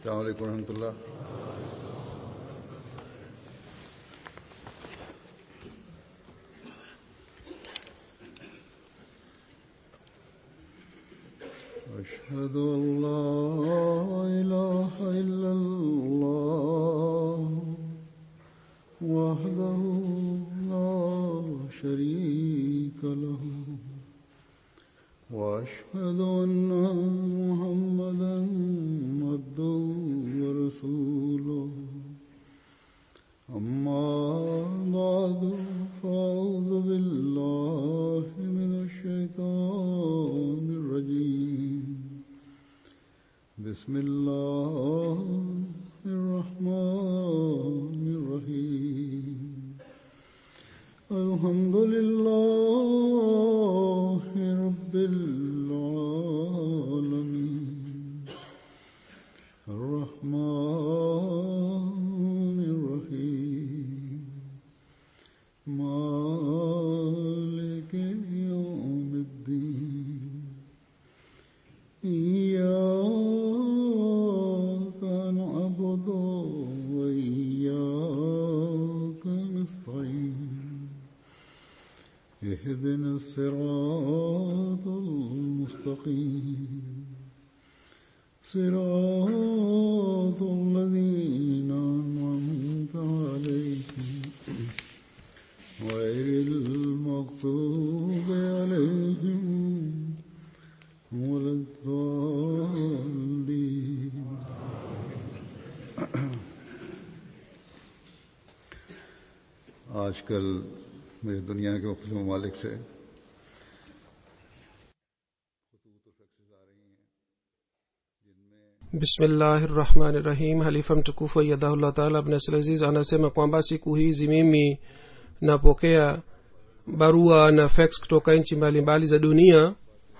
السلام عليكم ورحمة الله أشهد أن لا إله إلا الله وحده لا شريك له وأشهد أن محمدا عبده ورسوله أما بعد فأعوذ بالله من الشيطان الرجيم بسم الله الرحمن الرحيم الحمد لله رب العالمين الرحمن الرحيم مالك يوم الدين إياك نعبد وإياك نستعين اهدنا الصراط المستقيم صراط الذين أنعمت عليهم غير المغضوب عليهم ولا الضالين आजकल मेरी दुनिया के मुख्तु ममालिक से bismillahirahmanirahim halifa mtukufu ayadahullah taala abnasalaziz anasema kwamba siku hizi mimi napokea barua na fax kutoka nchi mbalimbali za dunia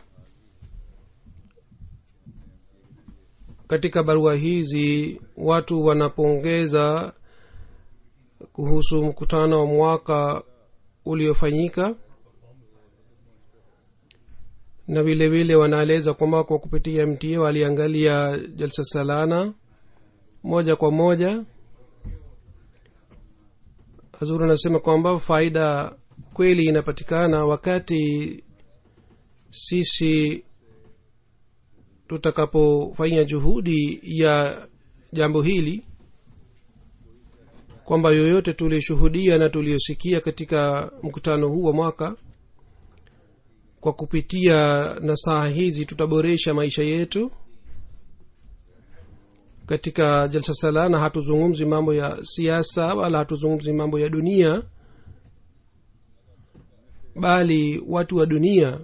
katika barua hizi watu wanapongeza kuhusu mkutano wa mwaka uliofanyika na vile vile wanaeleza kwamba kwa kupitia mta waliangalia jalsa salana moja kwa moja hazuru anasema kwamba faida kweli inapatikana wakati sisi tutakapofanya juhudi ya jambo hili kwamba yoyote tulishuhudia na tuliyosikia katika mkutano huu wa mwaka kwa kupitia nasaha hizi tutaboresha maisha yetu katika jalsa salana hatuzungumzi mambo ya siasa wala hatuzungumzi mambo ya dunia bali watu wa dunia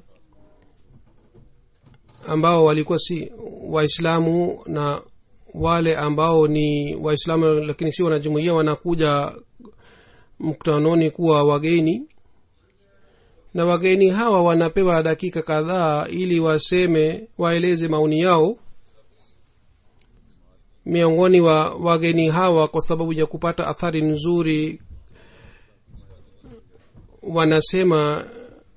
ambao walikuwa si waislamu na wale ambao ni waislamu lakini si wanajumuia wanakuja mkutanoni kuwa wageni na wageni hawa wanapewa dakika kadhaa ili waseme waeleze maoni yao miongoni wa wageni hawa kwa sababu ya kupata athari nzuri wanasema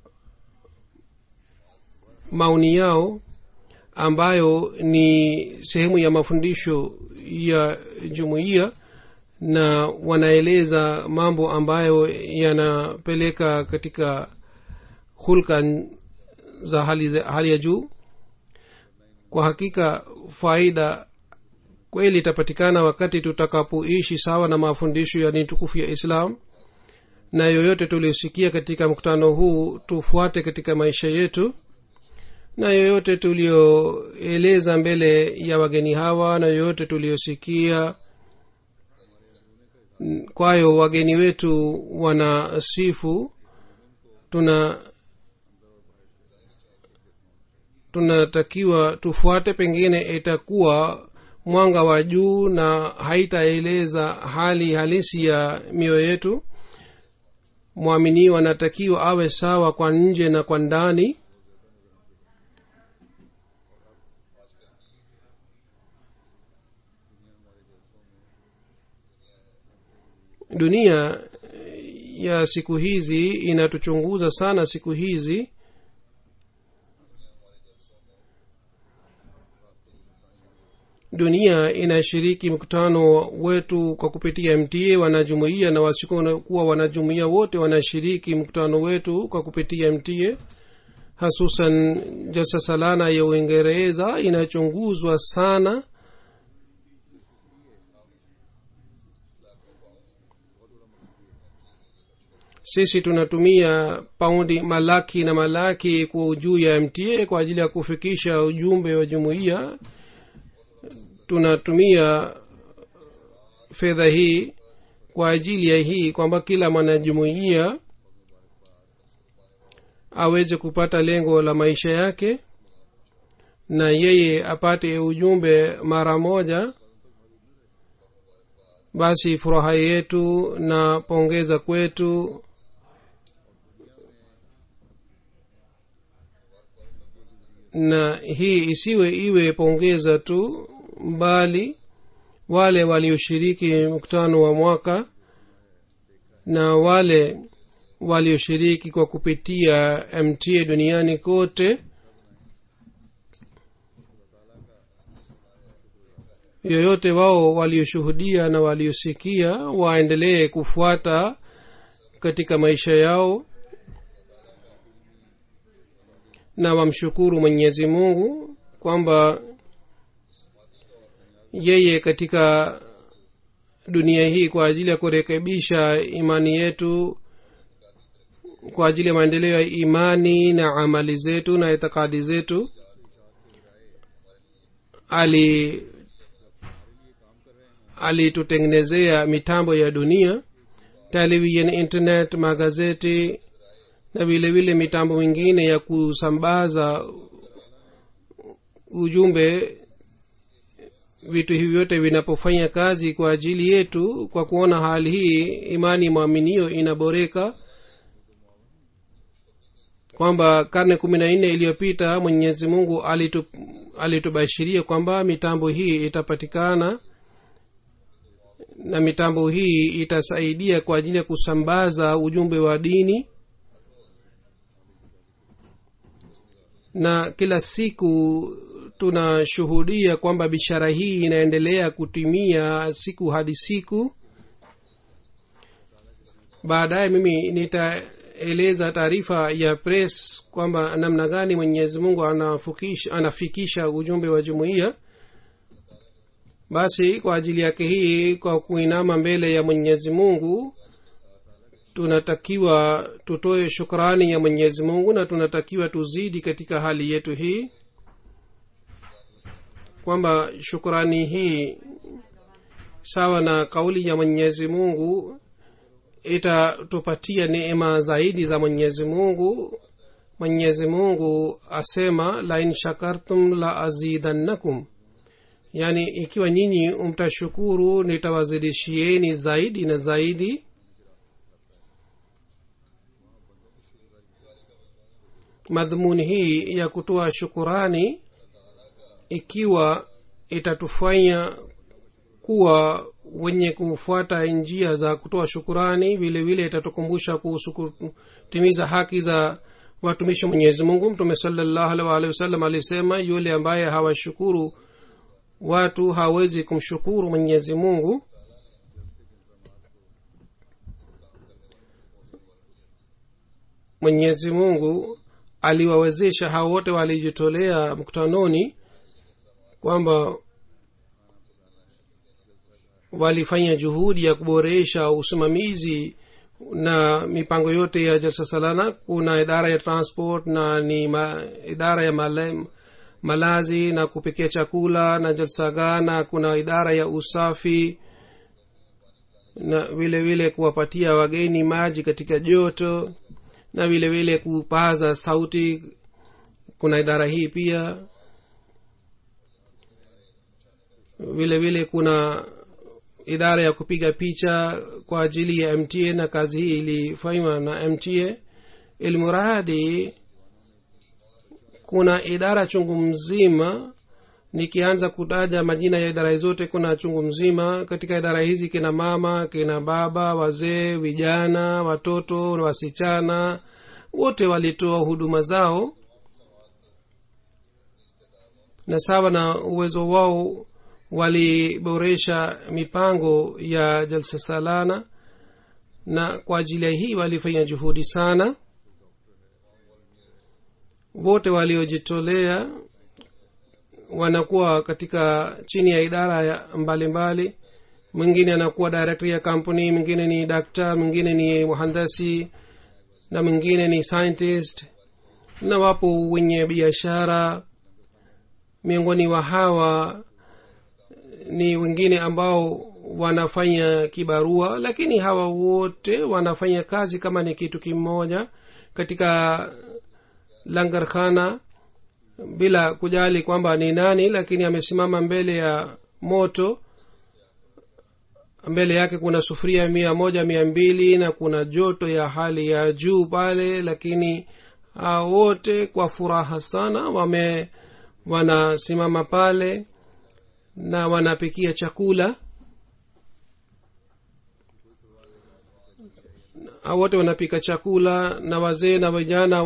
maoni yao ambayo ni sehemu ya mafundisho ya jumuiya na wanaeleza mambo ambayo yanapeleka katika hulka za hali, za hali ya juu kwa hakika faida kweli itapatikana wakati tutakapoishi sawa na mafundisho ya dini tukufu ya islam na yoyote tuliosikia katika mkutano huu tufuate katika maisha yetu na yoyote tulioeleza mbele ya wageni hawa na yoyote tuliosikia kwayo wageni wetu wanasifu tuna tunatakiwa tufuate pengine itakuwa mwanga wa juu na haitaeleza hali halisi ya mioyo yetu mwaminiwa anatakiwa awe sawa kwa nje na kwa ndani dunia ya siku hizi inatuchunguza sana siku hizi dunia inashiriki mkutano wetu kwa kupitia mta wanajumuia na wasikuwa wanajumuia wote wanashiriki mkutano wetu kwa kupitia mta hasusan jalsa salana ya uingereza inachunguzwa sana sisi tunatumia paundi malaki na malaki kwa juu ya mta kwa ajili ya kufikisha ujumbe wa jumuiya tunatumia fedha hii kwa ajili ya hii kwamba kila mwanajumuiya aweze kupata lengo la maisha yake na yeye apate ujumbe mara moja basi furaha yetu na pongeza kwetu na hii isiwe iwe pongeza tu bali wale walioshiriki mkutano wa mwaka na wale walioshiriki kwa kupitia mta duniani kote yoyote wao walioshuhudia na waliosikia waendelee kufuata katika maisha yao na wamshukuru mwenyezi mungu kwamba yeye katika dunia hii kwa ajili ya kurekebisha imani yetu kwa ajili ya maendeleo ya imani na amali zetu na itikadi zetu ali alitutengenezea mitambo ya dunia television internet magazeti na vile vile mitambo mingine ya kusambaza ujumbe vitu hivi vyote vinapofanya kazi kwa ajili yetu kwa kuona hali hii imani mwaminio inaboreka kwamba karne kumi na nne iliyopita mwenyezi mungu alitu, alitubashiria kwamba mitambo hii itapatikana na mitambo hii itasaidia kwa ajili ya kusambaza ujumbe wa dini na kila siku tunashuhudia kwamba bishara hii inaendelea kutimia siku hadi siku baadaye mimi nitaeleza taarifa ya press kwamba namna gani mwenyezi mungu anafikisha, anafikisha ujumbe wa jumuiya basi kwa ajili yake hii kwa kuinama mbele ya mwenyezi mungu tunatakiwa tutoe shukrani ya mwenyezi mungu na tunatakiwa tuzidi katika hali yetu hii kwamba shukrani hii sawa na kauli ya mwenyezi mungu itatupatia neema zaidi za mwenyezi mungu mwenyezi mungu asema lain shakartum la azidannakum yaani ikiwa nyinyi mtashukuru nitawazidishieni zaidi na zaidi madhumuni hii ya kutoa shukurani ikiwa itatufanya kuwa wenye kufuata njia za kutoa shukurani vile vile itatukumbusha kuhusu kutimiza haki za watumishi wa mwenyezi mungu mtume salallahu alih waalihi wasallam alisema yule ambaye hawashukuru watu hawezi kumshukuru mwenyezi mungu mwenyezi mungu aliwawezesha hao wote walijitolea mkutanoni kwamba walifanya juhudi ya kuboresha usimamizi na mipango yote ya jalsa salana kuna idara ya transport na ni ma, idara ya male, malazi na kupikia chakula na jalsaga na kuna idara ya usafi na vile vile kuwapatia wageni maji katika joto na vile vile kupaza sauti kuna idara hii pia vile vile kuna idara ya kupiga picha kwa ajili ya mta na kazi hii ilifanywa na mta ilmuradi kuna idara chungu mzima nikianza kutaja majina ya idara zote kuna chungu mzima katika idara hizi kina mama kina baba wazee vijana watoto wasichana wote walitoa huduma zao na sawa na uwezo wao waliboresha mipango ya jalsa salana na kwa ajili ya hii walifanya juhudi sana wote waliojitolea wanakuwa katika chini ya idara ya mbalimbali mwingine anakuwa director ya kampuni mwingine ni daktar mwingine ni mhandasi na mwingine ni scientist na wapo wenye biashara miongoni wa hawa ni wengine ambao wanafanya kibarua lakini hawa wote wanafanya kazi kama ni kitu kimoja katika langarkhana bila kujali kwamba ni nani lakini amesimama mbele ya moto mbele yake kuna sufuria mia moja mia mbili na kuna joto ya hali ya juu pale lakini hao wote kwa furaha sana wame wanasimama pale na wanapikia chakula hao wote wanapika chakula na wazee na vijana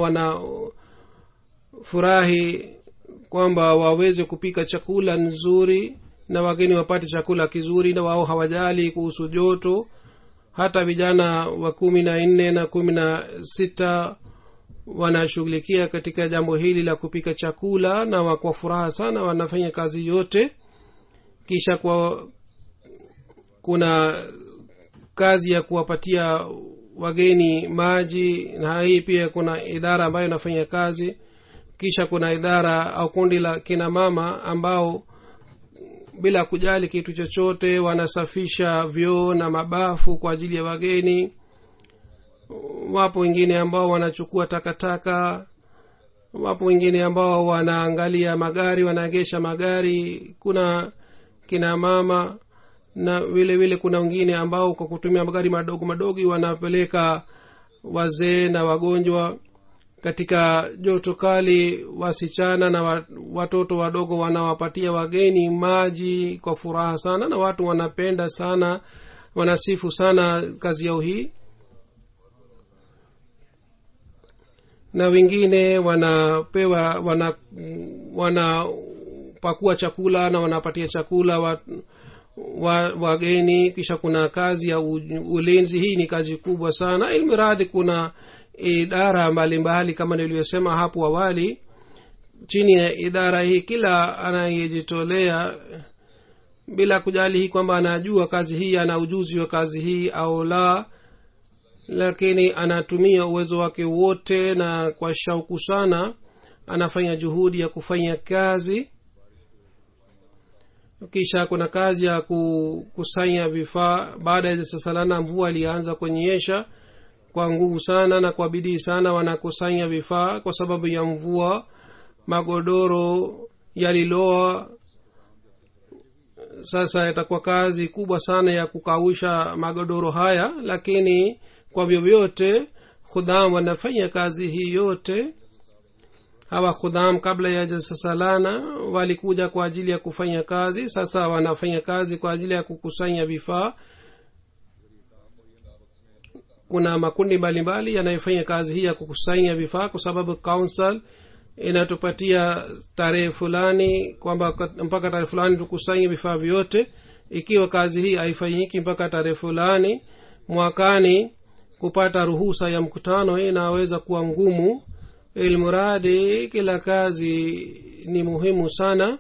wanafurahi kwamba waweze kupika chakula nzuri na wageni wapate chakula kizuri na wao hawajali kuhusu joto hata vijana wa kumi na nne na kumi na sita wanashughulikia katika jambo hili la kupika chakula na wa- kwa furaha sana wanafanya kazi yote kisha kwa kuna kazi ya kuwapatia wageni maji na hii pia kuna idara ambayo inafanya kazi kisha kuna idara au kundi la kina mama ambao bila kujali kitu chochote wanasafisha vyoo na mabafu kwa ajili ya wageni wapo wengine ambao wanachukua takataka wapo wengine ambao wanaangalia magari wanaegesha magari kuna kina mama na vile vile kuna wengine ambao kwa kutumia magari madogo madogo wanapeleka wazee na wagonjwa katika joto kali wasichana na wa- watoto wadogo wanawapatia wageni maji kwa furaha sana na watu wanapenda sana wanasifu sana kazi yao hii na wengine wanapewa wana wanapakua chakula na wanapatia chakula wa, wa, wageni kisha kuna kazi ya u, ulinzi hii ni kazi kubwa sana ilmiradhi kuna idara mbalimbali mbali, kama nilivyosema hapo awali chini ya idara hii kila anayejitolea bila kujali hii kwamba anajua kazi hii ana ujuzi wa kazi hii au la lakini anatumia uwezo wake wote na kwa shauku sana anafanya juhudi ya kufanya kazi kisha kuna kazi ya kukusanya vifaa baada ya sasalana mvua ilianza kunyesha kwa nguvu sana na kwa bidii sana wanakusanya vifaa kwa sababu ya mvua magodoro yaliloa sasa itakuwa kazi kubwa sana ya kukausha magodoro haya lakini kwa vyovyote khudham wanafanya kazi hii yote hawa khudham kabla ya jasasalana walikuja kwa ajili ya kufanya kazi sasa wanafanya kazi kwa ajili ya kukusanya vifaa kuna makundi mbalimbali yanayofanya kazi hii ya kukusanya vifaa kwa sababu council inatupatia tarehe fulani kwamba mpaka tarehe fulani tukusanye vifaa vyote ikiwa kazi hii haifanyiki mpaka tarehe fulani mwakani kupata ruhusa ya mkutano inaweza kuwa ngumu ilmuradi kila kazi ni muhimu sana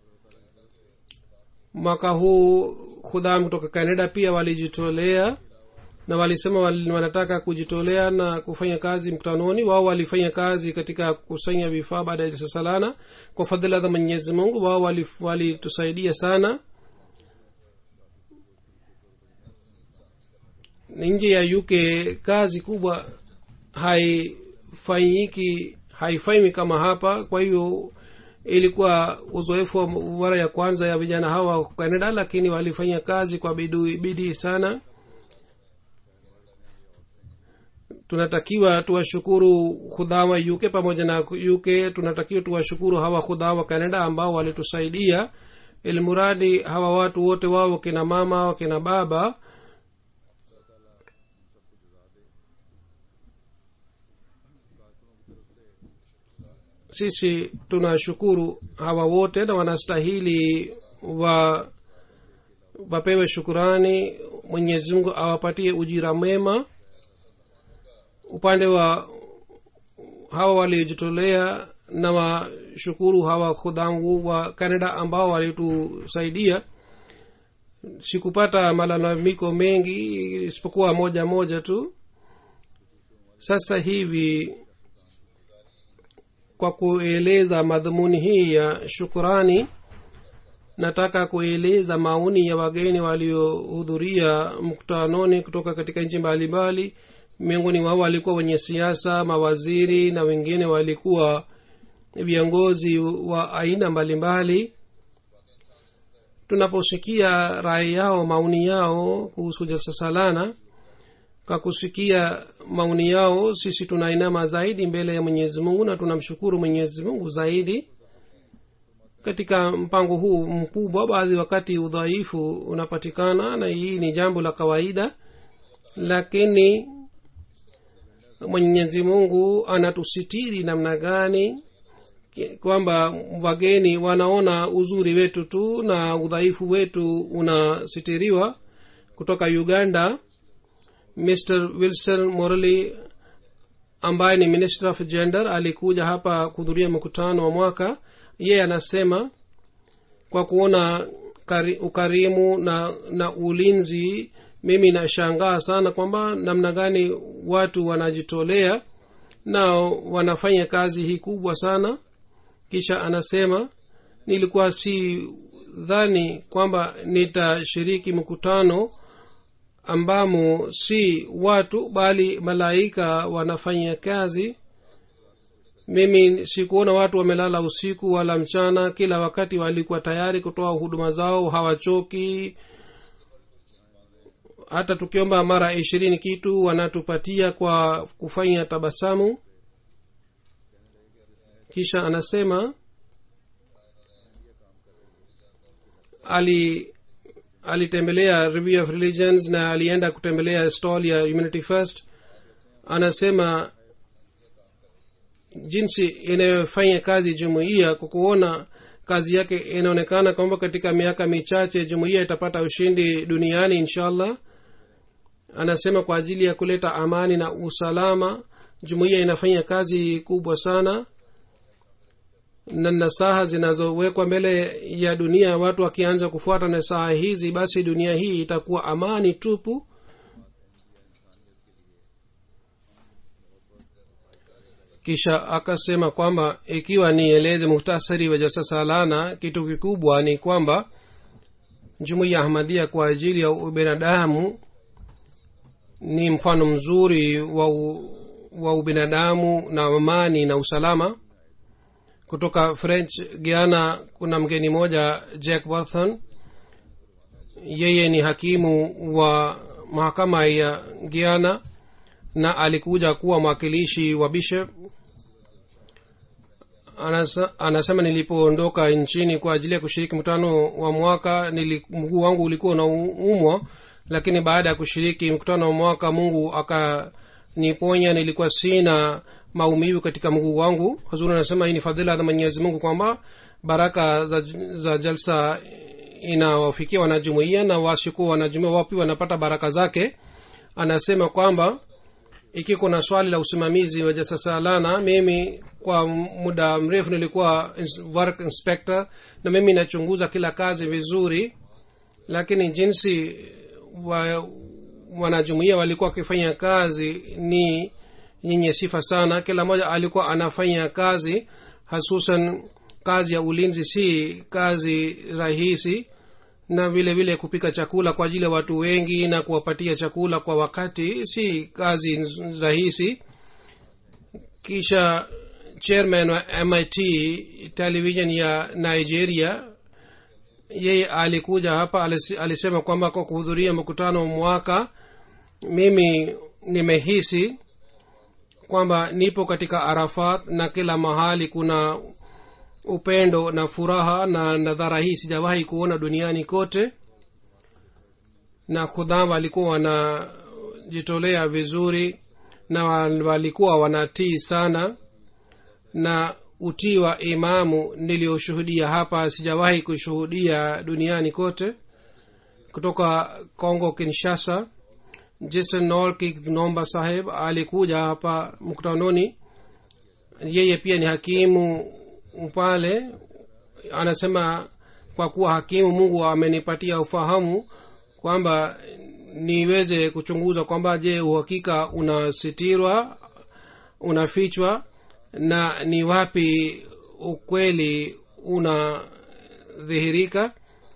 mwaka huu khudham kutoka canada pia walijitolea na walisema wal- wanataka kujitolea na kufanya kazi mkutanoni wao walifanya kazi katika kukusanya vifaa baada ya sasalana kwa fadhila za mwenyezi mungu wao walif- walitusaidia sana nje ya uk kazi kubwa haifanyiki haifanywi kama hapa kwa hiyo ilikuwa uzoefu wa mara ya kwanza ya vijana hawa wa canada lakini walifanya kazi kwa bidii bidii sana tunatakiwa tuwashukuru khudhawa uk pamoja na uk tunatakiwa tuwashukuru hawa khudhawa canada ambao walitusaidia ilmuradi hawa watu wote wao wakina mama wakina baba sisi tunashukuru hawa wote na wanastahili wa wapewe shukurani mwenyezi mungu awapatie ujira mwema upande wa hawa waliojitolea na washukuru hawa khudhangu wa canada ambao walitusaidia sikupata malalamiko mengi isipokuwa moja moja tu sasa hivi kwa kueleza madhumuni hii ya shukurani nataka kueleza maoni ya wageni waliohudhuria mkutanoni kutoka katika nchi mbalimbali miongoni wao walikuwa wenye siasa mawaziri na wengine walikuwa viongozi wa aina mbalimbali tunaposikia rai yao maoni yao kuhusu jalsa salana kwa kusikia maoni yao sisi tunainama zaidi mbele ya mwenyezi mungu na tunamshukuru mwenyezi mungu zaidi katika mpango huu mkubwa baadhi wakati udhaifu unapatikana na hii ni jambo la kawaida lakini mwenyezi mungu anatusitiri namna gani kwamba wageni wanaona uzuri wetu tu na udhaifu wetu unasitiriwa kutoka uganda mr wilson morley ambaye ni minister of gender alikuja hapa kuhudhuria mkutano wa mwaka yeye anasema kwa kuona kari, ukarimu na na ulinzi mimi nashangaa sana kwamba namna gani watu wanajitolea na wanafanya kazi hii kubwa sana kisha anasema nilikuwa si dhani kwamba nitashiriki mkutano ambamo si watu bali malaika wanafanya kazi mimi sikuona watu wamelala usiku wala mchana kila wakati walikuwa tayari kutoa huduma zao hawachoki hata tukiomba mara ishirini kitu wanatupatia kwa kufanya tabasamu kisha anasema ali alitembelea review of religions na alienda kutembelea stall ya humanity first anasema jinsi inayofanya kazi jumuiya kwa kuona kazi yake inaonekana kwamba katika miaka michache jumuiya itapata ushindi duniani inshallah anasema kwa ajili ya kuleta amani na usalama jumuiya inafanya kazi kubwa sana na nasaha zinazowekwa mbele ya dunia watu wakianza kufuata nasaha hizi basi dunia hii itakuwa amani tupu kisha akasema kwamba ikiwa nieleze muhtasari wa jalsa salana kitu kikubwa ni kwamba jumuiya ahmadia kwa ajili ya ubinadamu ni mfano mzuri wa, u, wa ubinadamu na amani na usalama kutoka french guiana kuna mgeni moja jack wathan yeye ni hakimu wa mahakama ya guiana na alikuja kuwa mwakilishi wa bishop Anasa, anasema nilipoondoka nchini kwa ajili ya kushiriki mkutano wa mwaka mguu wangu ulikuwa unaumwa lakini baada ya kushiriki mkutano wa mwaka mungu akaniponya nilikuwa sina maumivu katika mguu wangu huzuri anasema hii ni fadhila za mwenyezi mungu kwamba baraka za, za jalsa inawafikia wanajumuia na wasikuwa wanajumuia wao pia wanapata baraka zake anasema kwamba iki kuna swali la usimamizi wa jalsa salana mimi kwa muda mrefu nilikuwa work inspector na mimi nachunguza kila kazi vizuri lakini jinsi wa, wanajumuia walikuwa wakifanya kazi ni yenye sifa sana kila mmoja alikuwa anafanya kazi hasusan kazi ya ulinzi si kazi rahisi na vile vile kupika chakula kwa ajili ya watu wengi na kuwapatia chakula kwa wakati si kazi rahisi kisha chairman wa mit television ya nigeria yeye alikuja hapa alisema kwamba kwa kuhudhuria mkutano mwaka mimi nimehisi kwamba nipo katika arafat na kila mahali kuna upendo na furaha na nadhara hii sijawahi kuona duniani kote na khudham walikuwa wanajitolea vizuri na walikuwa wanatii sana na utii wa imamu niliyoshuhudia hapa sijawahi kushuhudia duniani kote kutoka congo kinshasa jason nolki nomba saheb alikuja hapa mkutanoni yeye pia ni hakimu pale anasema kwa kuwa hakimu mungu amenipatia ufahamu kwamba niweze kuchunguza kwamba je uhakika unasitirwa unafichwa na ni wapi ukweli unadhihirika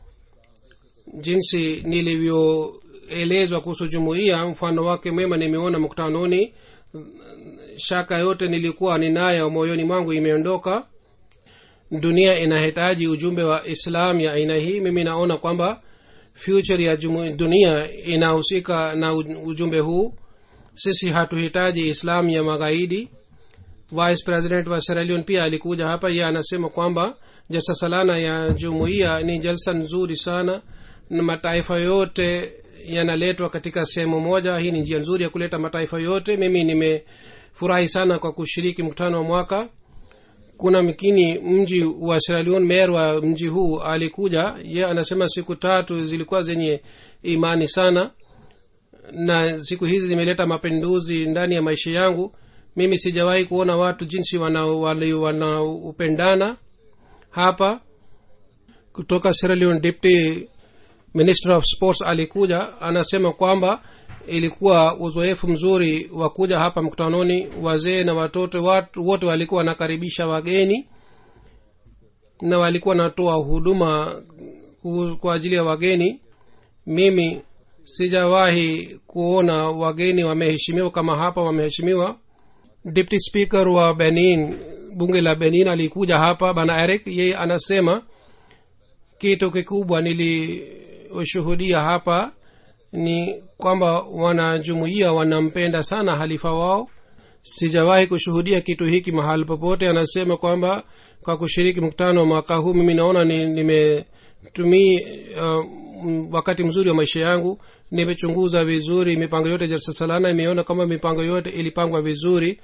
jinsi nilivyoelezwa kuhusu jumuiya mfano wake mwema nimeona mkutanoni shaka yote nilikuwa ninayo moyoni mwangu imeondoka dunia inahitaji ujumbe wa islam ya aina hii mimi naona kwamba future ya jumu, dunia inahusika na ujumbe huu sisi hatuhitaji islam ya magaidi vice president wa Sierra Leone pia alikuja hapa ye anasema kwamba jalsa salana ya jumuiya ni jalsa nzuri sana na mataifa yote yanaletwa katika sehemu moja hii ni njia nzuri ya kuleta mataifa yote mimi nimefurahi sana kwa kushiriki mkutano wa mwaka kuna mkini mji wa Sierra Leone mer wa mji huu alikuja ye anasema siku tatu zilikuwa zenye imani sana na siku hizi zimeleta mapinduzi ndani ya maisha yangu mimi sijawahi kuona watu jinsi wanaupendana wana hapa kutoka Sierra Leone deputy minister of sports alikuja anasema kwamba ilikuwa uzoefu mzuri wa kuja hapa mkutanoni wazee na watoto watu wote walikuwa wanakaribisha wageni na walikuwa wanatoa huduma kwa ajili ya wageni mimi sijawahi kuona wageni wameheshimiwa kama hapa wameheshimiwa deputy speaker wa benin bunge la benin alikuja hapa bana eric yeye anasema kitu kikubwa nilioshuhudia hapa ni kwamba wanajumuia wanampenda sana halifa wao sijawahi kushuhudia kitu hiki mahali popote anasema kwamba kwa kushiriki mkutano wa mwaka huu mimi naona nimetumii uh, wakati mzuri wa maisha yangu nimechunguza vizuri mipango yote jalsa salana imeona kama mipango yote ilipangwa vizuri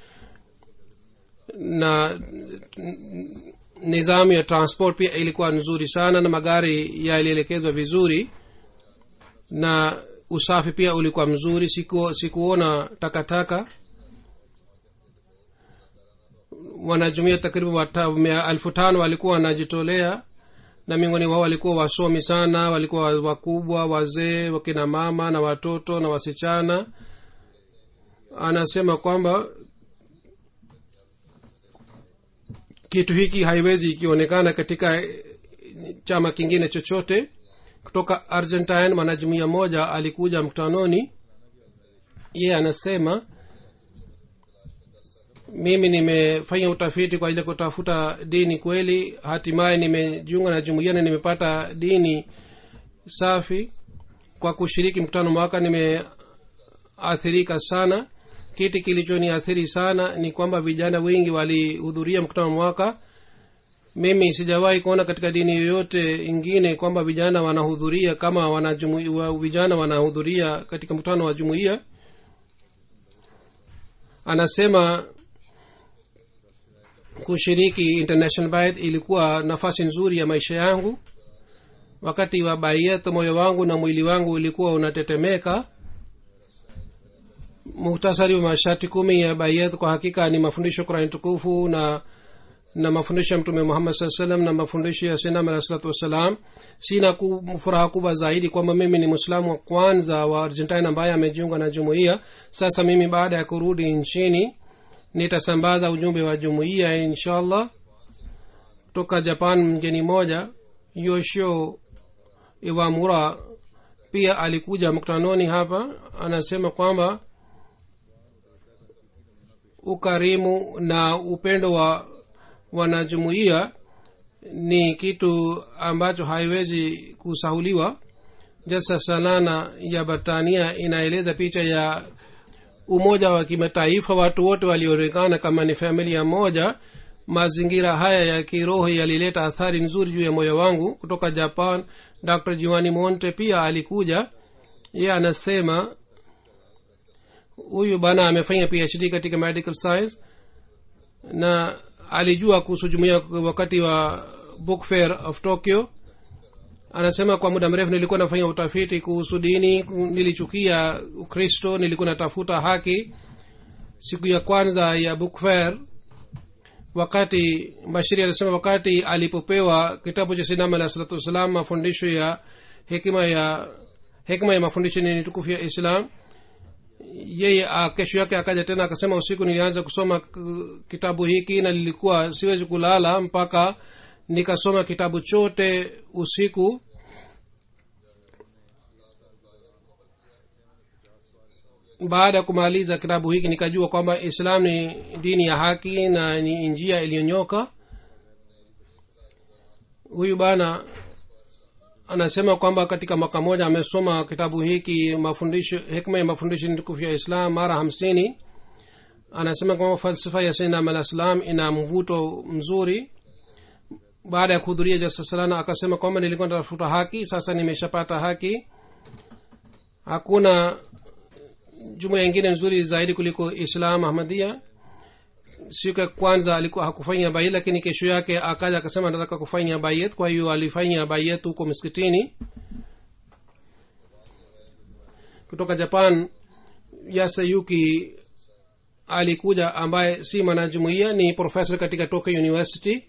na nizamu ya transport pia ilikuwa nzuri sana na magari yalielekezwa vizuri na usafi pia ulikuwa mzuri siku, sikuona takataka wanajumia takriban elfu tano walikuwa wanajitolea na miongoni wao walikuwa wasomi sana walikuwa wakubwa wazee wakina mama na watoto na wasichana anasema kwamba kitu hiki haiwezi ikionekana katika chama kingine chochote kutoka argentine mwanajumuia moja alikuja mkutanoni yeye anasema mimi nimefanya utafiti kwa ajili ya kutafuta dini kweli hatimaye nimejiunga na jumuia na nimepata dini safi kwa kushiriki mkutano mwaka nimeathirika sana kiti kilichoniathiri sana ni kwamba vijana wengi walihudhuria mkutano mwaka mimi sijawahi kuona katika dini yoyote ingine kwamba vijana wanahudhuria kama wanajumu, wa, vijana wanahudhuria katika mkutano wa jumuiya anasema kushiriki international bayat ilikuwa nafasi nzuri ya maisha yangu wakati wa bayat moyo wangu na mwili wangu ulikuwa unatetemeka muhtasari wa masharti kumi ya bayat kwa hakika ni mafundisho kurani tukufu na na mafundisho ya mtume muhammad saa salam na mafundisho ya sinam alah salatu wassalam sina ku, furaha kubwa zaidi kwamba mimi ni mwislamu wa kwanza wa argentina ambaye amejiunga na jumuiya sasa mimi baada ya kurudi nchini nitasambaza ujumbe wa jumuiya inshallah kutoka japan mgeni moja yoshio iwamura pia alikuja mkutanoni hapa anasema kwamba ukarimu na upendo wa wanajumuiya ni kitu ambacho haiwezi kusahuliwa jasa sanana ya batania inaeleza picha ya umoja wa kimataifa watu wote walionekana kama ni familia moja mazingira haya ya kiroho yalileta athari nzuri juu ya moyo wangu kutoka japan dr jiwani monte pia alikuja ye anasema huyu bana amefanya phd katika medical science na alijua kuhusu jumuia wakati wa book fair of tokyo anasema kwa muda mrefu nilikuwa nafanya utafiti kuhusu dini nilichukia ukristo nilikuwa natafuta haki siku ya kwanza ya book fair wakati bashiri anasema wakati alipopewa kitabu cha sinama alah salatu wassalam mafundisho ya hekima ya hekima ya mafundisho ni tukufu ya islam yeye a, kesho yake akaja tena akasema usiku nilianza kusoma k- kitabu hiki na nilikuwa siwezi kulala mpaka nikasoma kitabu chote usiku baada ya kumaliza kitabu hiki nikajua kwamba islam ni dini ya haki na ni njia iliyonyoka huyu bana anasema kwamba katika mwaka moja amesoma kitabu hiki mafundisho hikma ya mafundisho ni tukufu ya islam mara hamsini anasema kwamba falsafa ya sainam alah salam ina mvuto mzuri baada ya kuhudhuria jalsa salana akasema kwamba nilikuwa natafuta haki sasa nimeshapata haki hakuna jumuya ingine nzuri zaidi kuliko islam ahmadia siku ya kwanza alikuwa hakufanya bayet lakini kesho yake akaja akasema nataka kufanya bayet kwa hiyo alifanya bayet huko msikitini kutoka japan yasayuki alikuja ambaye si mwanajumuia ni profesa katika tokyo university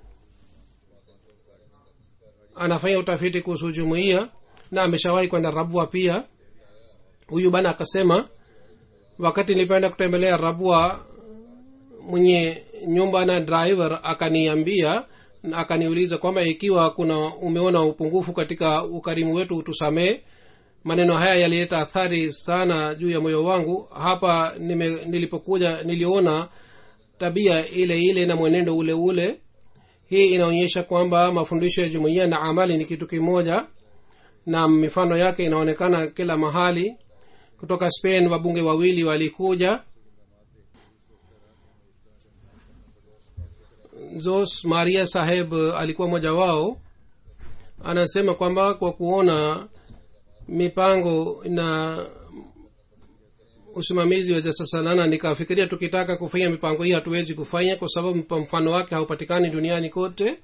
anafanya utafiti kuhusu jumuia na ameshawahi kwenda rabwa pia huyu bana akasema wakati nilipoenda kutembelea rabwa mwenye nyumba na driver akaniambia na akaniuliza kwamba ikiwa kuna umeona upungufu katika ukarimu wetu utusamee maneno haya yalileta athari sana juu ya moyo wangu hapa nime, nilipokuja niliona tabia ile ile na mwenendo ule ule hii inaonyesha kwamba mafundisho ya jumuiya na amali ni kitu kimoja na mifano yake inaonekana kila mahali kutoka spain wabunge wawili walikuja zos maria saheb alikuwa mmoja wao anasema kwamba kwa kuona mipango na usimamizi wa jasasalana nikafikiria tukitaka kufanya mipango hii hatuwezi kufanya kwa sababu mfano wake haupatikani duniani kote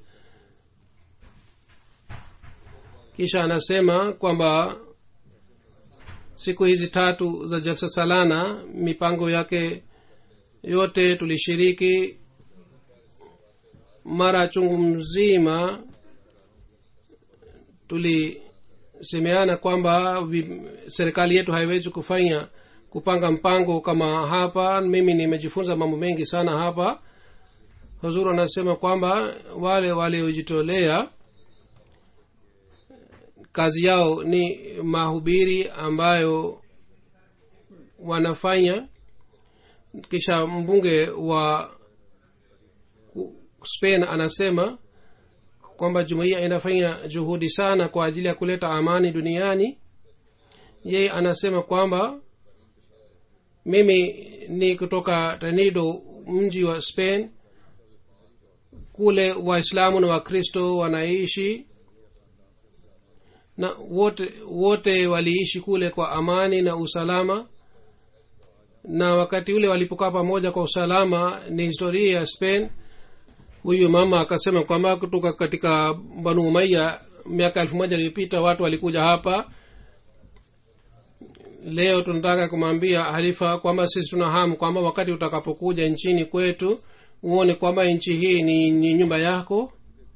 kisha anasema kwamba siku hizi tatu za jalsa salana mipango yake yote tulishiriki mara chungu mzima tulisemeana kwamba vi- serikali yetu haiwezi kufanya kupanga mpango kama hapa mimi nimejifunza mambo mengi sana hapa huzuru anasema kwamba wale waliojitolea kazi yao ni mahubiri ambayo wanafanya kisha mbunge wa spain anasema kwamba jumuiya inafanya juhudi sana kwa ajili ya kuleta amani duniani yeye anasema kwamba mimi ni kutoka tanido mji wa spain kule waislamu na wakristo wanaishi na wote wote waliishi kule kwa amani na usalama na wakati ule walipokaa pamoja kwa usalama ni historia ya spain huyu mama akasema kwamba kutoka katika banu umaya miaka elfu moja iliyopita watu walikuja hapa leo tunataka kumwambia halifa kwamba sisi tuna hamu kwamba wakati utakapokuja nchini kwetu uone kwamba nchi hii ni, ni nyumba yako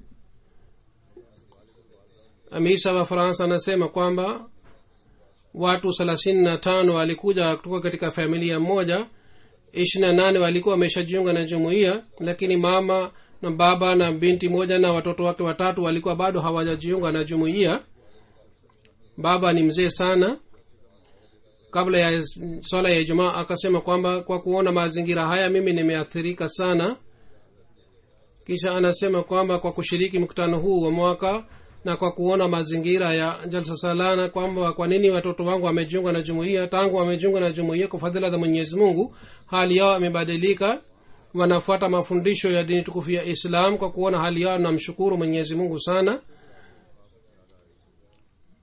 amisa wa faransa anasema kwamba watu thelathini na tano walikuja kutoka katika familia moja ishiri na nane walikuwa wameshajiunga na jumuiya lakini mama na baba na binti moja na watoto wake watatu walikuwa bado hawajajiunga na jumuiya baba ni mzee sana kabla ya swala ya ijumaa akasema kwamba kwa kuona mazingira haya mimi nimeathirika sana kisha anasema kwamba kwa kushiriki mkutano huu wa mwaka na kwa kuona mazingira ya jalsa salana kwamba kwa nini watoto wangu wamejiunga na jumuiya tangu wamejiunga na jumuiya kwa fadhila za mwenyezi mungu hali yao imebadilika wanafuata mafundisho ya dini tukufu ya islam kwa kuona hali yao namshukuru mwenyezi mungu sana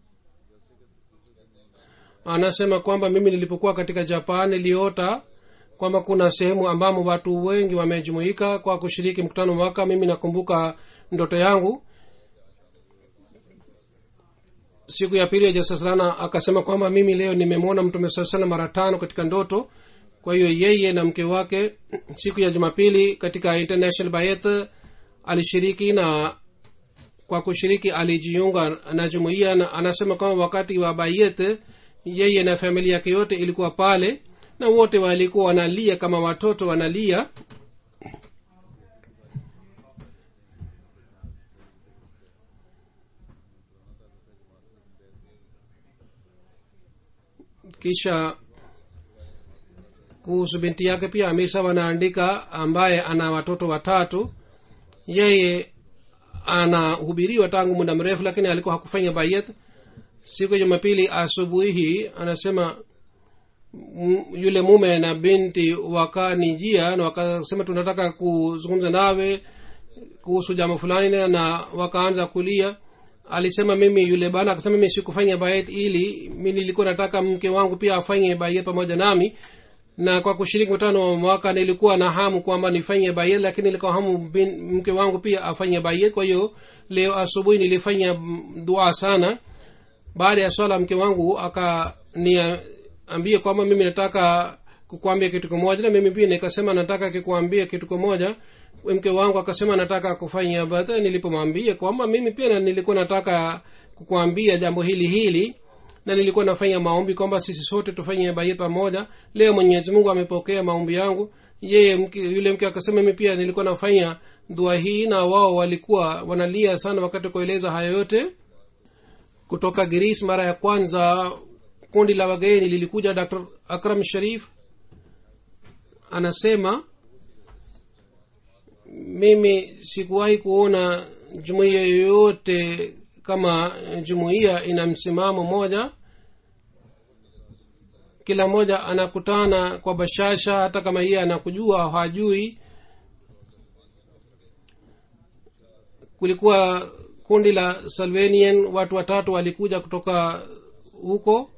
anasema kwamba mimi nilipokuwa katika japan niliota kwamba kuna sehemu ambamo watu wengi wamejumuika kwa kushiriki mkutano mwaka mimi nakumbuka ndoto yangu siku ya pili ya jasasalana akasema kwamba mimi leo nimemwona mtume saa salam mara tano katika ndoto kwa hiyo yeye na mke wake siku ya jumapili katika international bayet alishiriki na kwa kushiriki alijiunga na jumuiya na anasema kwamba wakati wa bayet yeye na familia yake yote ilikuwa pale na wote walikuwa wanalia kama watoto wanalia kisha kuhusu binti yake pia amisa wanaandika ambaye ana watoto watatu yeye anahubiriwa tangu muda mrefu lakini alikuwa hakufanya bayet siku ya jumapili asubuhi hii anasema m- yule mume na binti wakanijia na wakasema tunataka kuzungumza nawe kuhusu jambo fulani na- na wakaanza kulia alisema mimi yule bana akasema mimi sikufanya bayet ili mi nilikuwa nataka mke wangu pia afanye bayet pamoja nami na kwa kushiriki mkutano wa mwaka nilikuwa na hamu kwamba nifanye bayet lakini nilikuwa hamu bin, mke wangu pia afanye bayet kwa hiyo leo asubuhi nilifanya mm, dua sana baada ya swala mke wangu akaniambia kwamba mimi nataka kukwambia kitu kimoja na mimi pia nikasema nataka kikuambia kitu kimoja mke wangu akasema nataka kufanya bata nilipomwambia kwamba mimi pia na- nilikuwa nataka kukwambia jambo hili hili na nilikuwa nafanya maombi kwamba sisi sote tufanye bayet pamoja leo mwenyezi mungu amepokea maombi yangu yeye mke, yule mke akasema mimi pia nilikuwa nafanya dua hii na wao walikuwa wanalia sana wakati kueleza haya yote kutoka giris mara ya kwanza kundi la wageni lilikuja dr akram sharif anasema mimi sikuwahi kuona jumuiya yoyote kama jumuiya ina msimamo moja kila mmoja anakutana kwa bashasha hata kama yeye anakujua au hajui kulikuwa kundi la salvanian watu watatu walikuja kutoka huko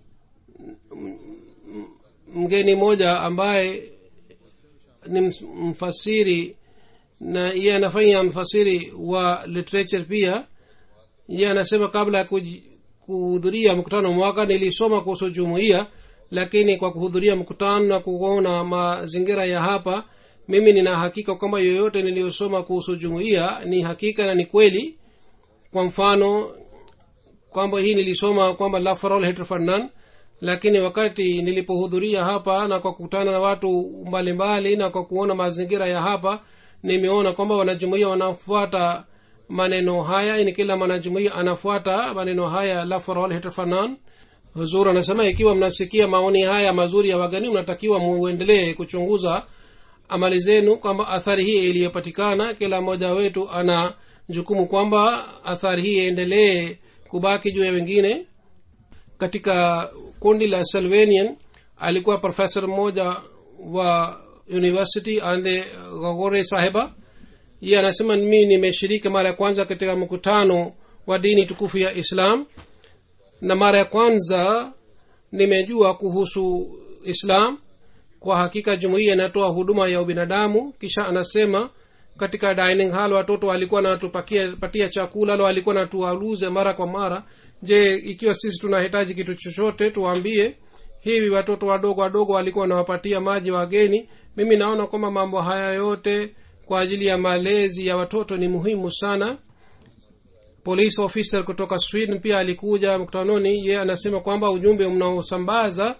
M- m- mgeni mmoja ambaye ni ms- mfasiri na yeye anafanya mfasiri wa literature pia yeye anasema kabla ya kuji- kuhudhuria mkutano mwaka nilisoma kuhusu jumuiya lakini kwa kuhudhuria mkutano na kuona mazingira ya hapa mimi nina hakika kwamba yoyote niliyosoma kuhusu jumuiya ni hakika na ni kweli kwa mfano kwamba hii nilisoma kwamba la for all hatred for none lakini wakati nilipohudhuria hapa na kwa kukutana na watu mbalimbali mbali, na kwa kuona mazingira ya hapa nimeona kwamba wanajumuia wanafuata maneno haya ni kila mwanajumuia anafuata maneno haya la for all hatred for none huzur anasema ikiwa mnasikia maoni haya mazuri ya wagani mnatakiwa muendelee kuchunguza amali zenu kwamba athari hii iliyopatikana kila mmoja wetu ana jukumu kwamba athari hii iendelee kubaki juu ya wengine katika kundi la salvanian alikuwa profesa mmoja wa university ande gogore sahiba ye anasema mi nimeshiriki mara ya kwanza katika mkutano wa dini tukufu ya islam na mara ya kwanza nimejua kuhusu islam kwa hakika jumuiya inatoa huduma ya ubinadamu kisha anasema katika dining hall watoto walikuwa natupatia patia chakula lo walikuwa natualuze mara kwa mara je ikiwa sisi tunahitaji kitu chochote tuwaambie hivi watoto wadogo wadogo walikuwa wanawapatia maji wageni mimi naona kwamba mambo haya yote kwa ajili ya malezi ya watoto ni muhimu sana police officer kutoka sweden pia alikuja mkutanoni ye anasema kwamba ujumbe mnaosambaza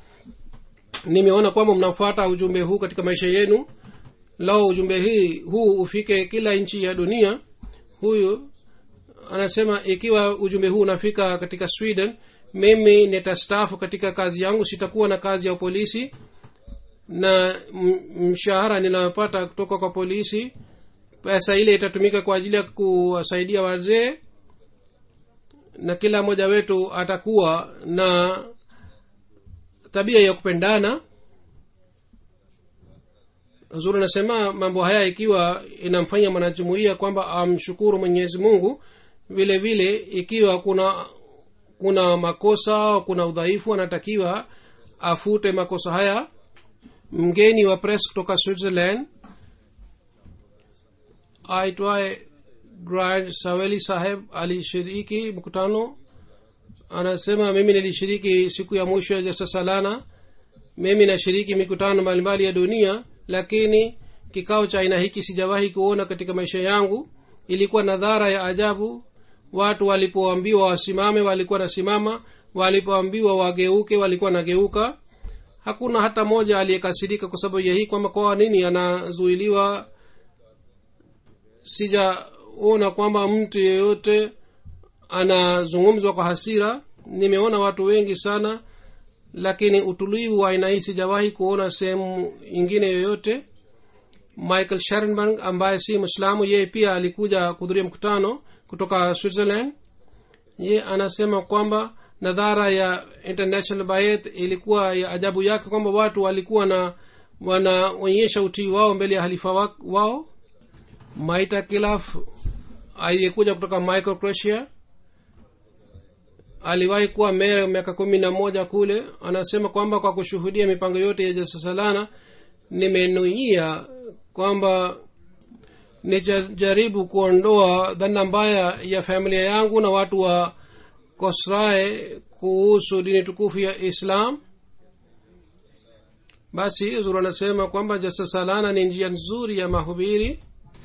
nimeona kwamba mnafuata ujumbe huu katika maisha yenu lao ujumbe hii huu ufike kila nchi ya dunia huyu anasema ikiwa ujumbe huu unafika katika sweden mimi nitastaafu katika kazi yangu sitakuwa na kazi ya polisi na m- mshahara ninayopata kutoka kwa polisi pesa ile itatumika kwa ajili ya kuwasaidia wazee na kila mmoja wetu atakuwa na tabia ya kupendana zuri anasema mambo haya ikiwa inamfanya mwanajumuia kwamba amshukuru mwenyezi mungu vile vile ikiwa kuna kuna makosa au kuna udhaifu anatakiwa afute makosa haya mgeni wa press kutoka switzerland aitwaye grad saweli saheb alishiriki mkutano anasema mimi nilishiriki siku ya mwisho ya jasa salana mimi nashiriki mikutano mbalimbali ya dunia lakini kikao cha aina hiki sijawahi kuona katika maisha yangu ilikuwa na dhara ya ajabu watu walipoambiwa wasimame walikuwa nasimama walipoambiwa wageuke walikuwa nageuka hakuna hata mmoja aliyekasirika kwa sababu ya hii kwamba kwa nini anazuiliwa sijaona kwamba mtu yeyote anazungumzwa kwa hasira nimeona watu wengi sana lakini utulivu wa aina hii sijawahi kuona sehemu ingine yoyote michael sharenberg ambaye si mwislamu yeye pia alikuja kuhudhuria mkutano kutoka switzerland ye anasema kwamba nadhara ya international bayet ilikuwa ya ajabu yake kwamba watu walikuwa na wanaonyesha utii wao mbele ya halifa wa- wao maita kilaf aliyekuja kutoka michael croatia aliwahi kuwa meya miaka kumi na moja kule anasema kwamba kwa kushuhudia mipango yote ya jasasalana nimenuia kwamba nijaribu kuondoa dhana mbaya ya familia yangu na watu wa kosrae kuhusu dini tukufu ya islam basi zuru anasema kwamba jasasalana ni njia nzuri ya mahubiri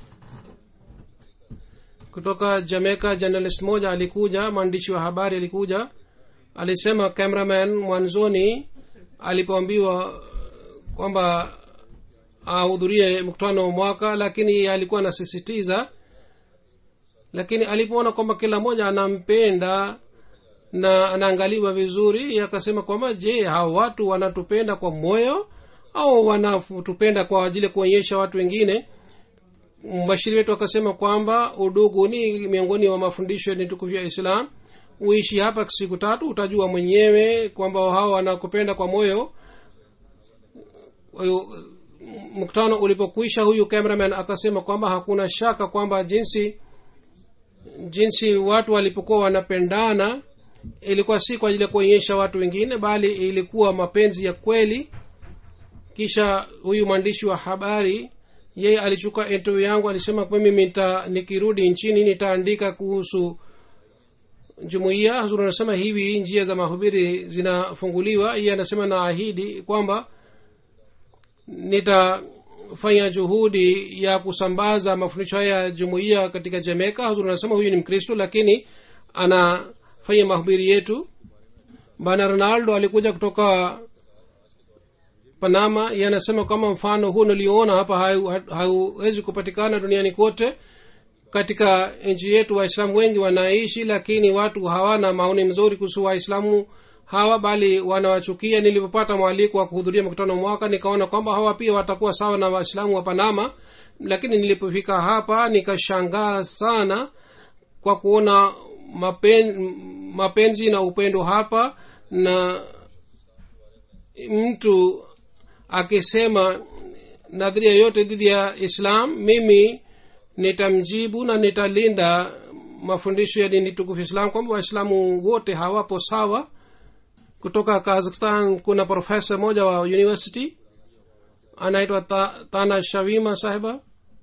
kutoka jamaica journalist moja alikuja mwandishi wa habari alikuja alisema cameraman mwanzoni alipoambiwa kwamba ahudhurie mkutano wa mwaka lakini alikuwa anasisitiza lakini alipoona kwamba kila mmoja anampenda na anaangaliwa vizuri yeye akasema kwamba je hawa watu wanatupenda kwa moyo au wanatupenda kwa ajili ya kuonyesha watu wengine mbashiri wetu akasema kwamba udugu ni miongoni mwa mafundisho ni tukufu ya islam uishi hapa siku tatu utajua mwenyewe kwamba hawa wanakupenda kwa moyo Kwa hiyo, mkutano ulipokwisha huyu cameraman akasema kwamba hakuna shaka kwamba jinsi jinsi watu walipokuwa wanapendana ilikuwa si kwa ajili ya kuonyesha watu wengine bali ilikuwa mapenzi ya kweli kisha huyu mwandishi wa habari yeye alichukua interview yangu alisema kwa mimi nita, nikirudi nchini nitaandika kuhusu jumuiya hazur anasema hivi njia za mahubiri zinafunguliwa iye anasema naahidi kwamba nitafanya juhudi ya kusambaza mafundisho haya ya jumuiya katika jamaica hazur anasema huyu ni mkristo lakini anafanya mahubiri yetu bana ronaldo alikuja kutoka panama yanasema kama mfano huu nilioona hapa hau- hauwezi kupatikana duniani kote katika nchi yetu waislamu wengi wanaishi lakini watu hawana maoni mzuri kuhusu waislamu hawa bali wanawachukia nilipopata mwaliko wa kuhudhuria mkutano mwaka nikaona kwamba hawa pia watakuwa sawa na waislamu wa panama lakini nilipofika hapa nikashangaa sana kwa kuona mapen, mapenzi na upendo hapa na mtu akisema nadharia yote dhidi ya islam mimi nitamjibu na nitalinda mafundisho ya dini tukufu islam kwamba waislamu wote hawapo sawa kutoka kazakhstan kuna profesa moja wa university anaitwa Ta- tana shavima sahiba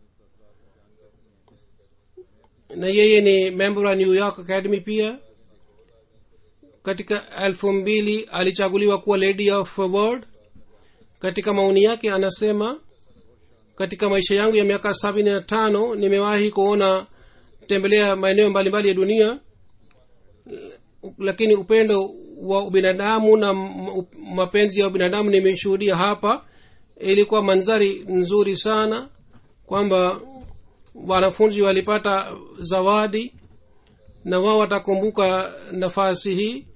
na yeye ni member wa new york academy pia katika elfu mbili alichaguliwa kuwa lady of world katika maoni yake anasema katika maisha yangu ya miaka sabini na tano nimewahi kuona tembelea maeneo mbalimbali ya dunia lakini upendo wa ubinadamu na m- up- mapenzi ya ubinadamu nimeshuhudia hapa ilikuwa manzari nzuri sana kwamba wanafunzi walipata zawadi na wao watakumbuka nafasi hii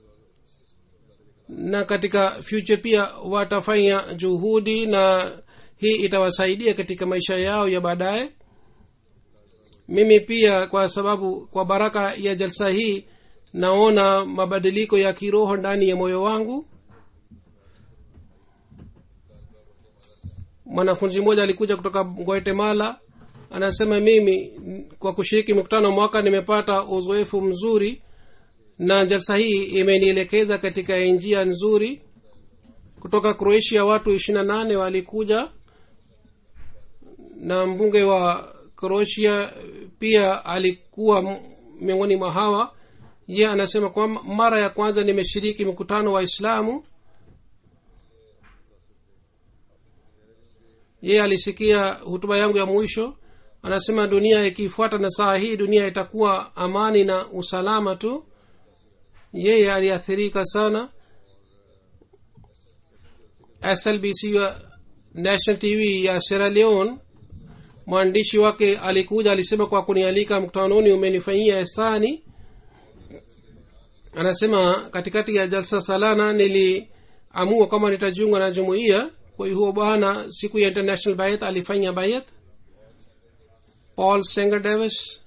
na katika future pia watafanya juhudi na hii itawasaidia katika maisha yao ya baadaye mimi pia kwa sababu kwa baraka ya jalsa hii naona mabadiliko ya kiroho ndani ya moyo wangu mwanafunzi mmoja alikuja kutoka guatemala anasema mimi kwa kushiriki mkutano mwaka nimepata uzoefu mzuri na jalsa hii imenielekeza katika njia nzuri kutoka croatia watu ishiri na nane walikuja na mbunge wa croatia pia alikuwa m- miongoni mwa hawa ye anasema kwamba mara ya kwanza nimeshiriki mkutano wa islamu yeye alisikia hutuba yangu ya mwisho anasema dunia ikifuata na saa hii dunia itakuwa amani na usalama tu yeye aliathirika sana slbc ya national tv ya sierra leone mwandishi wake alikuja alisema kwa kunialika mkutanoni umenifanyia esani anasema katikati ya jalsa salana niliamua kwamba nitajiunga na jumuiya kwa hiyo bwana siku ya international bayat alifanya bayat paul senger davis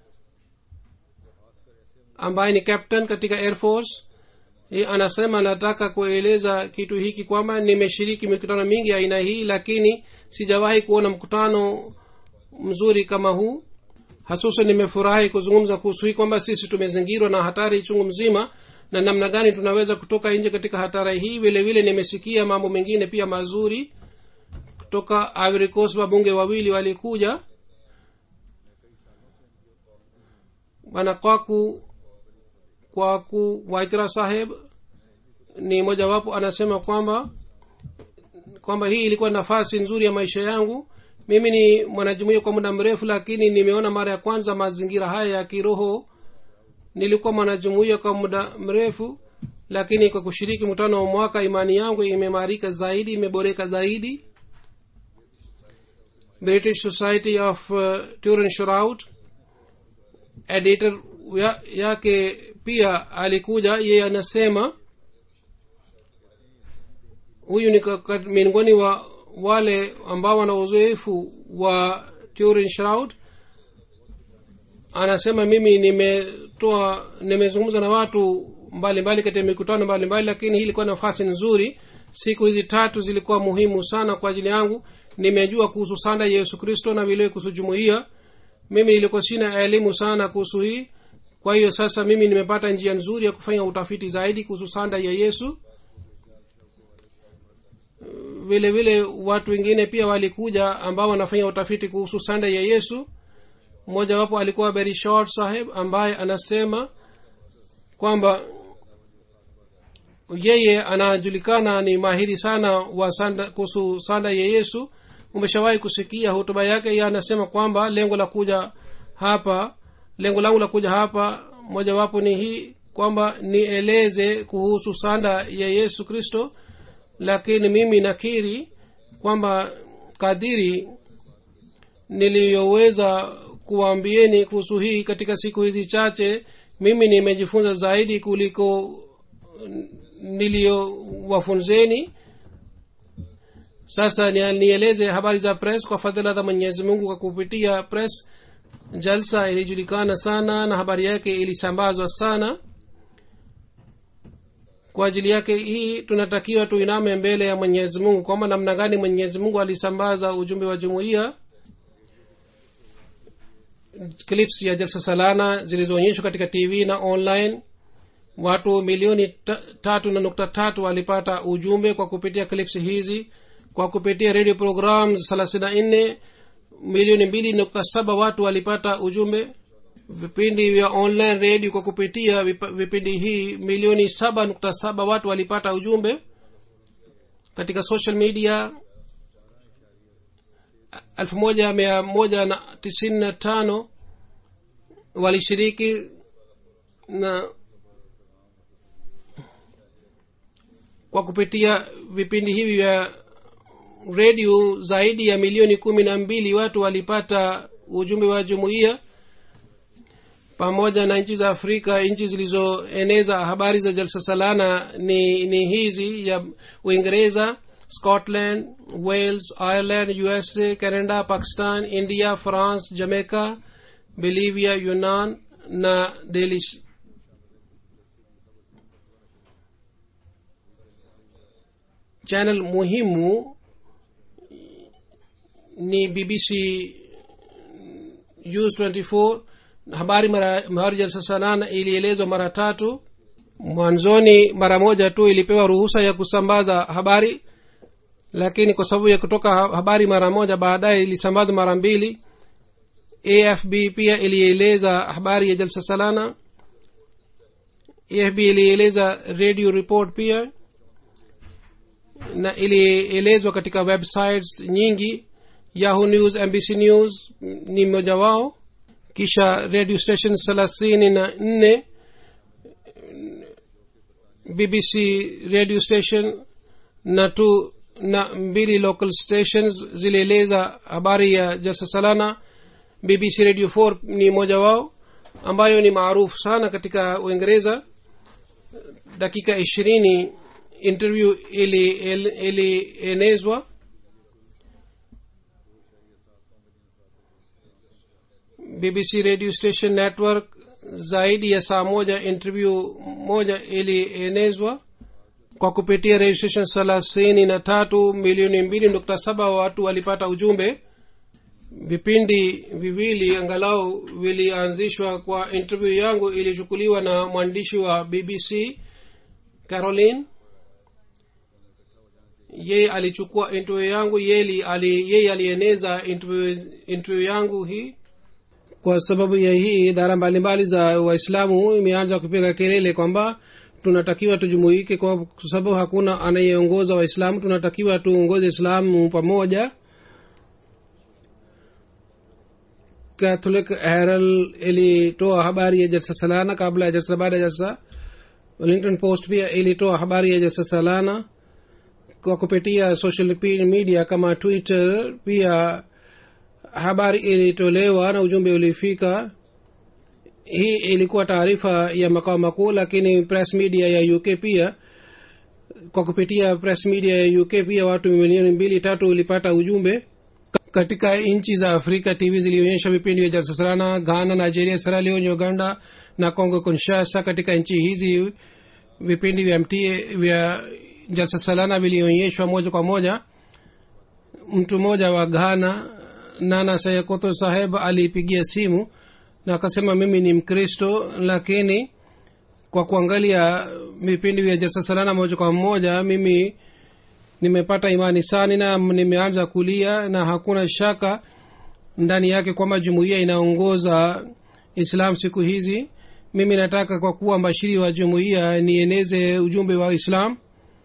ambaye ni captain katika air force Ye anasema nataka kueleza kitu hiki kwamba nimeshiriki mikutano mingi ya aina hii lakini sijawahi kuona mkutano mzuri kama huu hasusan nimefurahi kuzungumza kuhusu hii kwamba sisi tumezingirwa na hatari chungu mzima na namna gani tunaweza kutoka nje katika hatari hii vile vile nimesikia mambo mengine pia mazuri kutoka Ivory Coast wabunge wawili walikuja bwana kwaku kwaku waitira saheb ni mojawapo anasema kwamba kwamba hii ilikuwa nafasi nzuri ya maisha yangu mimi ni mwanajumuia kwa muda mrefu lakini nimeona mara ya kwanza mazingira haya ya kiroho nilikuwa mwanajumuia kwa muda mrefu lakini kwa kushiriki mkutano wa mwaka imani yangu imeimarika zaidi imeboreka zaidi british society of uh, turin shrout editor ya, yake pia alikuja yeye anasema huyu ni ka- ka- miongoni wa wale ambao wana uzoefu wa turin shroud anasema mimi nimetoa nimezungumza na watu mbalimbali katika mikutano mbalimbali lakini hii ilikuwa nafasi nzuri siku hizi tatu zilikuwa muhimu sana kwa ajili yangu nimejua kuhusu sanda ya yesu kristo na vile kuhusu jumuiya mimi nilikuwa sina elimu sana kuhusu hii kwa hiyo sasa mimi nimepata njia nzuri ya kufanya utafiti zaidi kuhusu sanda ya yesu vile vile watu wengine pia walikuja ambao wanafanya utafiti kuhusu sanda ya yesu mmoja wapo alikuwa berishor saheb ambaye anasema kwamba yeye anajulikana ni mahiri sana wa sanda kuhusu sanda ya yesu umeshawahi kusikia hotuba yake ye anasema kwamba lengo la kuja hapa lengo langu la kuja hapa mojawapo ni hii kwamba nieleze kuhusu sanda ya yesu kristo lakini mimi nakiri kwamba kadiri niliyoweza kuwaambieni kuhusu hii katika siku hizi chache mimi nimejifunza zaidi kuliko niliyowafunzeni sasa ni- nieleze habari za press kwa fadhila za mwenyezi mungu kwa kupitia press jalsa ilijulikana sana na habari yake ilisambazwa sana kwa ajili yake hii tunatakiwa tuiname mbele ya mwenyezi mungu kwamba namna gani mwenyezi mungu alisambaza ujumbe wa jumuiya clips ya jalsa salana zilizoonyeshwa katika tv na online watu milioni ta, tatu na nukta tatu walipata ujumbe kwa kupitia clips hizi kwa kupitia radio programs thelathini na nne milioni mbili nukta saba watu walipata ujumbe vipindi vya online radio kwa kupitia vipa- vipindi hii milioni saba nukta saba watu walipata ujumbe katika social media elfu moja mia moja na tisini na tano walishiriki na kwa kupitia vipindi hivi vya redio zaidi ya milioni kumi na mbili watu walipata ujumbe wa jumuiya pamoja na nchi za afrika nchi zilizoeneza habari za jalsa salana ni, ni hizi ya uingereza scotland wales ireland usa canada pakistan india france jamaica bolivia yunan na delish channel muhimu ni bbc news 24 habari mara habari jalsa salana ilielezwa mara tatu mwanzoni mara moja tu ilipewa ruhusa ya kusambaza habari lakini kwa sababu ya kutoka ha- habari mara moja baadaye ilisambazwa mara mbili afb pia ilieleza habari ya jalsa salana afb ilieleza radio report pia na ilielezwa katika websites nyingi yahoo news mbc news ni mmoja wao kisha radio station thelathini na nne bbc radio station na tu na mbili local stations zilieleza habari ya jalsa salana bbc radio 4 ni moja wao ambayo ni maarufu sana katika uingereza dakika ishirini interview ilienezwa ili ilienezwa. bbc radio station network zaidi ya saa moja interview moja ilienezwa kwa kupitia registration thelathini na tatu milioni mbili nukta saba watu walipata ujumbe vipindi viwili angalau vilianzishwa kwa interview yangu ilichukuliwa na mwandishi wa bbc caroline yeye alichukua interview yangu yeye ali, yeye alieneza interview, interview yangu hii kwa sababu ya hii idara mbalimbali za waislamu imeanza kupiga kelele kwamba tunatakiwa tujumuike kwa sababu hakuna anayeongoza waislamu tunatakiwa tuongoze islamu pamoja catholic herald ilitoa habari ya jalsa salana kabla ya jalsa baada ya jalsa wellington post pia ilitoa habari ya jalsa salana kwa kupitia social media kama twitter pia habari ilitolewa na ujumbe ulifika hii ilikuwa taarifa ya makao makuu lakini press media ya uk pia kwa kupitia press media ya uk pia watu milioni mbili tatu ulipata ujumbe katika nchi za afrika tv zilionyesha vipindi vya jalsasarana ghana nigeria sierra leone uganda na congo kinshasa katika nchi hizi vipindi vya mtie vya jalsasalana vilionyeshwa moja kwa moja mtu mmoja wa ghana nana sayakoto saheb aliipigia simu na akasema mimi ni mkristo lakini kwa kuangalia vipindi vya jasasalana moja kwa moja mimi nimepata imani sani na nimeanza kulia na hakuna shaka ndani yake kwamba jumuiya inaongoza islam siku hizi mimi nataka kwa kuwa mbashiri wa jumuiya nieneze ujumbe wa islam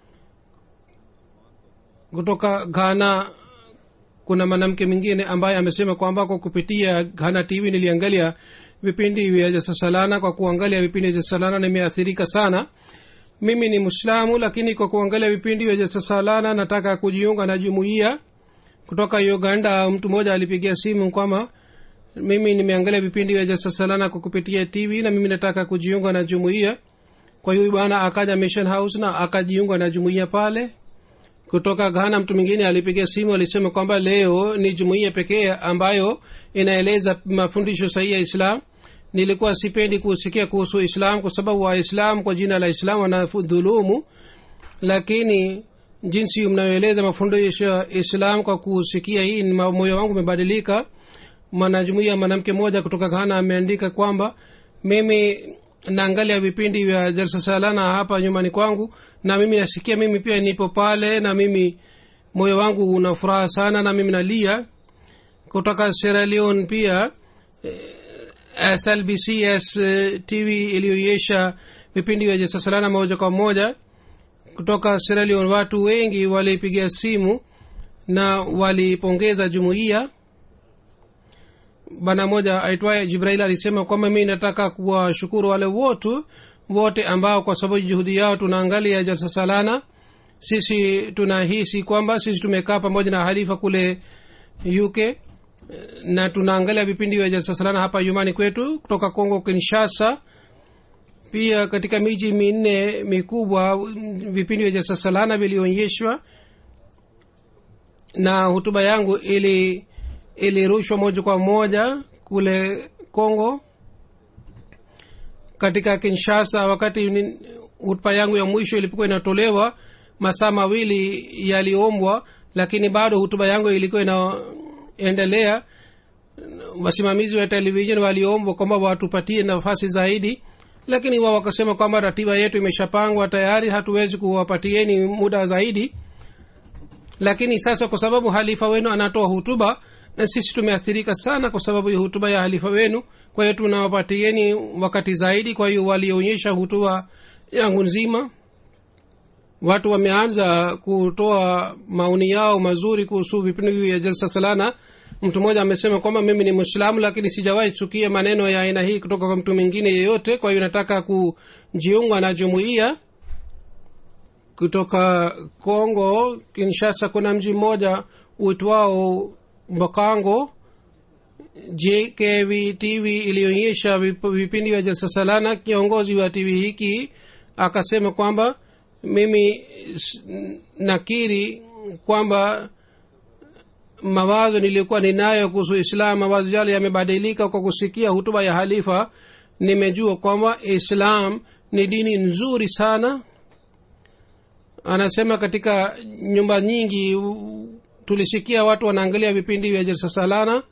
kutoka ghana kuna mwanamke mwingine ambaye amesema kwamba kwa kupitia ghana tv niliangalia vipindi vya jasasalana kwa kuangalia vipindi vya jasasalana nimeathirika sana mimi ni mwislamu lakini kwa kuangalia vipindi vya jasasalana nataka kujiunga na jumuiya kutoka uganda mtu mmoja alipigia simu kwamba mimi nimeangalia vipindi vya jasasalana kwa kupitia tv na mimi nataka kujiunga na jumuiya kwa hiyo bwana akaja mission house na akajiunga na jumuiya pale kutoka ghana mtu mwingine alipiga simu alisema kwamba leo ni jumuiya pekee ambayo inaeleza mafundisho sahihi ya islam nilikuwa sipendi kusikia kuhusu islam kwa sababu waislam kwa jina la islam wanadhulumu lakini jinsi mnayoeleza mafundisho ya islam kwa kusikia hii moyo wangu umebadilika mwanajumuia mwanamke mmoja kutoka ghana ameandika kwamba mimi naangalia vipindi vya jalsa salana hapa nyumbani kwangu na mimi nasikia mimi pia nipo pale na mimi moyo wangu una furaha sana na mimi nalia kutoka sierra leone pia slbcs tv iliyoonyesha vipindi vya jasasalana moja kwa moja kutoka sierra leone watu wengi walipigia simu na walipongeza jumuiya bana moja aitwaye jibrail alisema kwamba mi nataka kuwashukuru wale wotu wote ambao kwa sababu juhudi yao tunaangalia jalsa salana sisi tunahisi kwamba sisi tumekaa pamoja na halifa kule uk na tunaangalia vipindi vya jalsa salana hapa nyumbani kwetu kutoka congo kinshasa pia katika miji minne mikubwa vipindi vya jalsa salana vilionyeshwa na hutuba yangu ili ilirushwa moja kwa moja kule congo katika kinshasa wakati hutuba yangu ya mwisho ilipokuwa inatolewa masaa mawili yaliombwa lakini bado hutuba yangu ilikuwa inaendelea wasimamizi wa televishen waliombwa kwamba watupatie nafasi zaidi lakini wao wakasema kwamba ratiba yetu imeshapangwa tayari hatuwezi kuwapatieni muda zaidi lakini sasa kwa sababu halifa wenu anatoa hutuba na sisi tumeathirika sana kwa sababu ya hutuba ya halifa wenu kwa hiyo tunawapatieni wakati zaidi kwa hiyo walionyesha hutuba yangu nzima watu wameanza kutoa maoni yao mazuri kuhusu vipindi vya jalsa salana mtu mmoja amesema kwamba mimi ni mwislamu lakini sijawahi chukia maneno ya aina hii kutoka kwa mtu mwingine yeyote kwa hiyo nataka kujiunga na jumuiya kutoka congo kinshasa kuna mji mmoja uitwao mbakango jkv tv ilionyesha vip- vipindi vya jalsa salana kiongozi wa tv hiki akasema kwamba mimi s- nakiri kwamba mawazo niliyokuwa ninayo kuhusu islam mawazo yale yamebadilika kwa kusikia hutuba ya halifa nimejua kwamba islam ni dini nzuri sana anasema katika nyumba nyingi u- tulisikia watu wanaangalia vipindi vya jalsa salana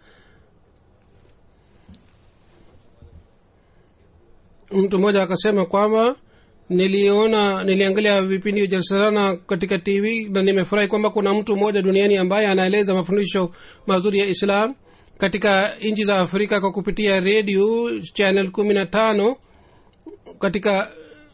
mtu mmoja akasema kwamba niliona niliangalia vipindi vya jalsa salana katika tv na nimefurahi kwamba kuna mtu mmoja duniani ambaye anaeleza mafundisho mazuri ya islam katika nchi za afrika kwa kupitia redio channel kumi na tano katika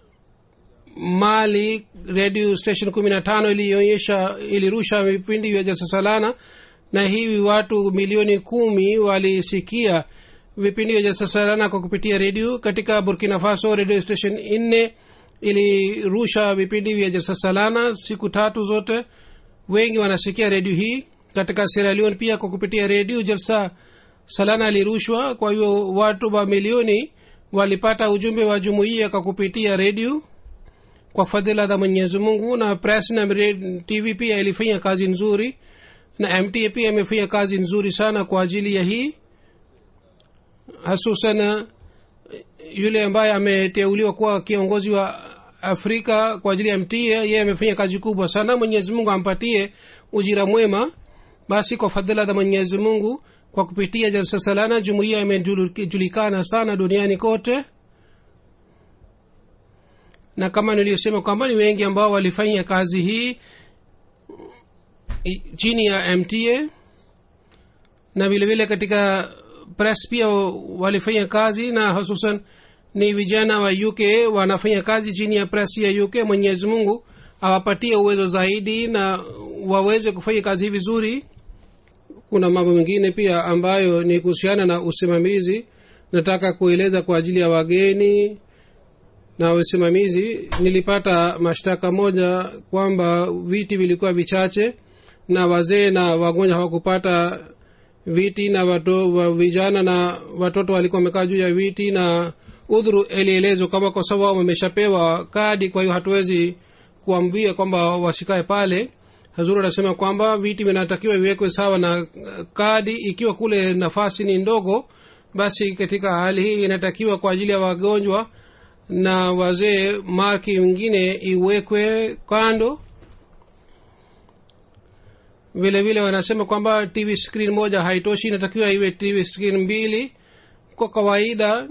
mali radio station kumi na tano ilionyesha ilirusha vipindi vya jasasalana na hivi watu milioni kumi walisikia vipindi vya jasasalana kwa kupitia redio katika burkina faso radio station nne ilirusha vipindi vya jasasalana siku tatu zote wengi wanasikia redio hii katika sierra leone pia kwa kupitia redio jalsa salana ilirushwa kwa hiyo watu wa milioni walipata ujumbe wa jumuiya kwa kupitia redio kwa fadhila za mwenyezi mungu na press na Re- tv pia ilifanya kazi nzuri na mta pia imefanya kazi nzuri sana kwa ajili ya hii hasusan yule ambaye ameteuliwa kuwa kiongozi wa afrika kwa ajili ya mta yeye amefanya kazi kubwa sana mwenyezi mungu ampatie ujira mwema basi kwa fadhila za mwenyezi mungu kwa kupitia jalsa salana jumuiya imejulikana sana duniani kote na kama niliyosema kwamba ni wengi ambao walifanya kazi hii i- chini ya mta na vile vile katika press pia walifanya kazi na hususan ni vijana wa uk wanafanya kazi chini ya press ya uk mwenyezi mungu awapatie uwezo zaidi na waweze kufanya kazi hii vizuri kuna mambo mengine pia ambayo ni kuhusiana na usimamizi nataka kueleza kwa ajili ya wageni na usimamizi nilipata mashtaka moja kwamba viti vilikuwa vichache na wazee na wagonjwa hawakupata viti na wato, wa vijana na watoto walikuwa wamekaa juu ya viti na udhuru ilielezwa kwamba kwa sababu wameshapewa kadi kwa hiyo hatuwezi kuambia kwamba wasikae pale hazuru anasema kwamba viti vinatakiwa viwekwe sawa na uh, kadi ikiwa kule nafasi ni ndogo basi katika hali hii inatakiwa kwa ajili ya wagonjwa na wazee marki wengine iwekwe kando vile vile wanasema kwamba tv screen moja haitoshi inatakiwa iwe tv screen mbili kwa kawaida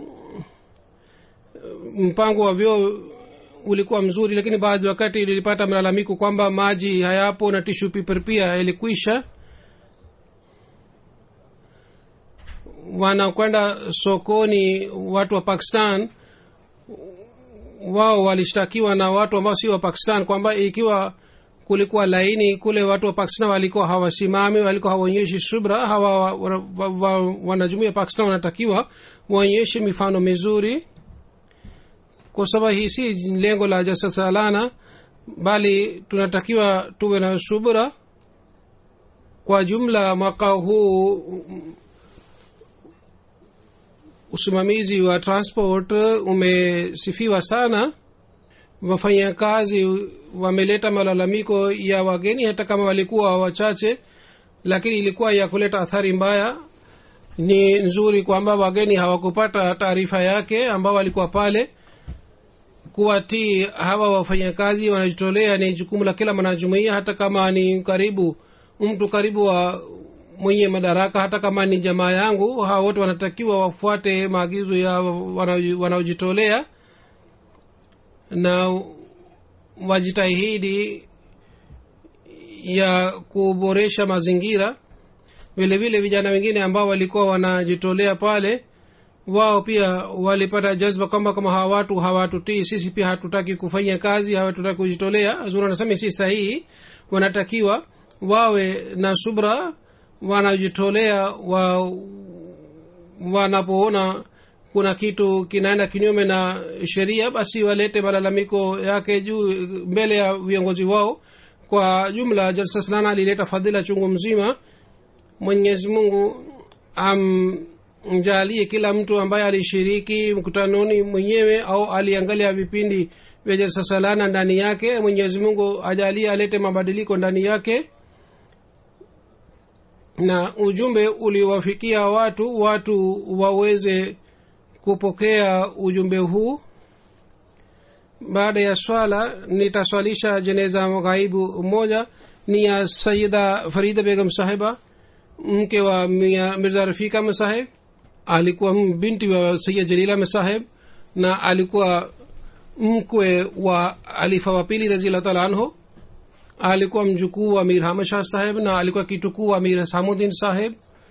mpango wa vyoo ulikuwa mzuri lakini baadhi wakati ilipata malalamiko kwamba maji hayapo na tishu paper pia ilikwisha wanakwenda sokoni watu wa pakistan wao walishtakiwa na watu ambao si wa pakistan kwamba ikiwa kulikuwa laini kule watu wa pakistan walikuwa hawasimami walikuwa hawaonyeshi subra hawa wanajumuia pakistan wanatakiwa waonyeshe mifano mizuri kwa sababu hii si lengo la jasasalana bali tunatakiwa tuwe na subra kwa jumla mwaka huu usimamizi wa transport umesifiwa sana wafanyakazi wameleta malalamiko ya wageni hata kama walikuwa wachache lakini ilikuwa ya kuleta athari mbaya ni nzuri kwamba wageni hawakupata taarifa yake ambao walikuwa pale kuwatii hawa wafanyakazi wanajitolea ni jukumu la kila mwanajumuia hata kama ni karibu mtu karibu wa mwenye madaraka hata kama ni jamaa yangu hawa wote wanatakiwa wafuate maagizo ya wanaojitolea na wajitahidi ya kuboresha mazingira vile vile vijana wengine ambao walikuwa wanajitolea pale wao pia walipata jazba kwamba kama hawa watu hawatutii sisi pia hatutaki kufanya kazi hawatutaki kujitolea azuri anasema si sahihi wanatakiwa wawe na subra wanajitolea wa wanapoona kuna kitu kinaenda kinyume na sheria basi walete malalamiko yake juu mbele ya viongozi wao kwa jumla jalsa sanana alileta fadhila chungu mzima mwenyezi mungu amjalie kila mtu ambaye alishiriki mkutanoni mwenyewe au aliangalia vipindi vya jalsa salana ndani yake mwenyezi mungu ajalie alete mabadiliko ndani yake na ujumbe uliwafikia watu watu waweze kupokea ujumbe huu baada ya swala nitaswalisha jeneza ghaibu moja ni ya sayida farida begam sahiba mke wa Mia- mirza rafika masaheb alikuwa binti wa sayid jalila masaheb na alikuwa mkwe wa alifa wa pili raziallah taala anhu alikuwa mjukuu wa mir hamad shah saheb na alikuwa kitukuu wa mir samuddin saheb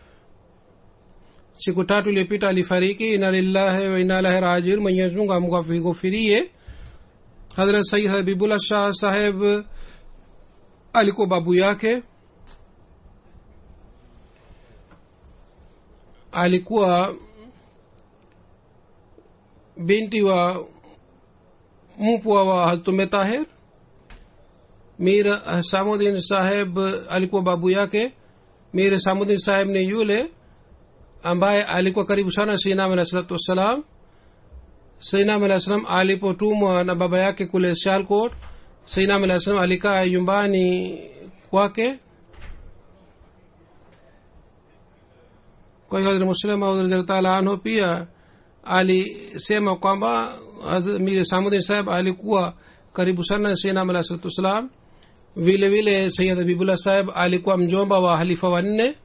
siku tatu iliyopita alifariki ina lillahi wa ina ilahi rajiun mwenyezi mungu amghofirie hadrat sayid habibullah shah saheb alikuwa babu yake alikuwa binti wa mpwa wa haztume tahir mir samudin saheb alikuwa babu yake mir samudin saheb ni yule ambaye alikuwa karibu sana sinam alah salatu wassalam sainam alah salam alipotumwa na baba yake kule shalkot sainam alah salam alikaa nyumbani kwake kwa hiyo hazrat muslima radhiallahu taala anhu pia alisema kwamba Hazrat mir samudin saheb alikuwa karibu sana na sainam alah salatu wassalam vile vile sayid habibullah saheb alikuwa mjomba wa halifa wanne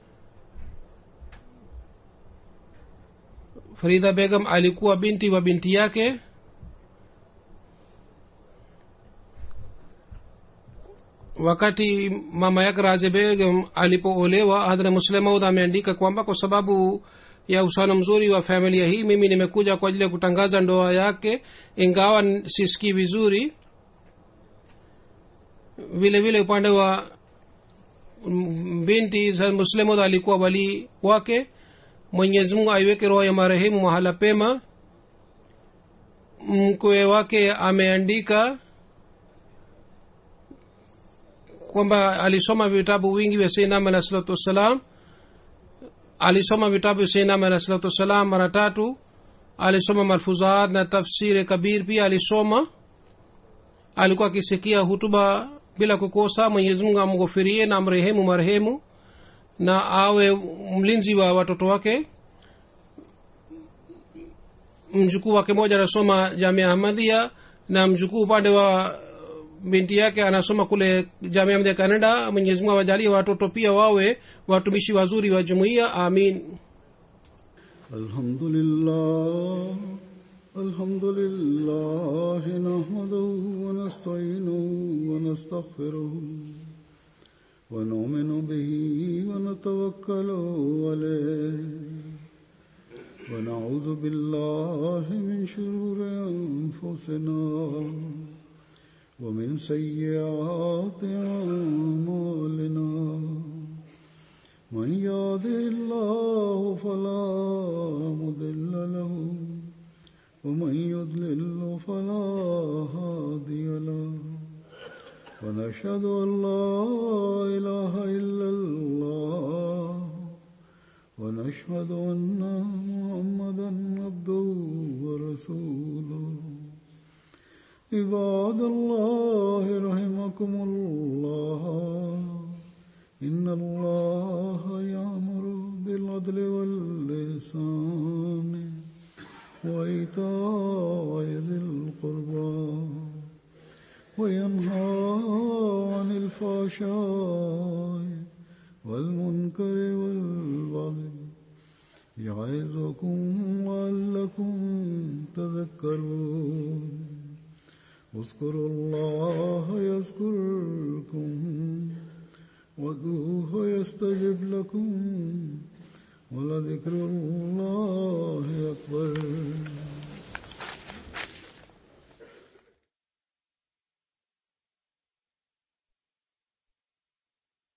farida begam alikuwa binti wa binti yake wakati mama yake raze begam alipoolewa hadhra muslemaud ameandika kwamba kwa sababu ya uhusiano mzuri wa familia hii mimi nimekuja kwa ajili ya kutangaza ndoa yake ingawa sisikii vizuri vile vile upande wa mm, binti muslemod alikuwa wali wake mwenyezi mungu aiweke roho ya marehemu mahala pema mkwe wake ameandika kwamba alisoma vitabu vingi vya seinam alah salatu wassalam alisoma vitabu vya seinam alah salatu wassalam mara tatu alisoma malfuzat na tafsiri kabir pia alisoma alikuwa akisikia hutuba bila kukosa mwenyezi mungu amghofirie na amrehemu marehemu na awe mlinzi wa watoto wake mjukuu wake moja anasoma jamia ahmadhia na mjukuu upande wa binti yake anasoma kule jamia ahmadhia canada mwenyezi mungu awajalie watoto pia wawe watumishi wazuri wa jumuiya amin الحمد لله الحمد لله نحمده ونستعينه ونستغفره ونؤمن به ونتوكل عليه ونعوذ بالله من شرور أنفسنا ومن سيئات أعمالنا من يهده الله فلا مضل له ومن يضلل فلا هادي له ونشهد ان لا اله الا الله ونشهد ان محمدا عبده ورسوله عباد الله رحمكم الله إن الله يأمر بالعدل واللسان وإيتاء ذي القربى وينهى عن الفحشاء والمنكر والبغي يعظكم لعلكم تذكرون اذكروا الله يذكركم ادعوه يستجب لكم ولذكر الله أكبر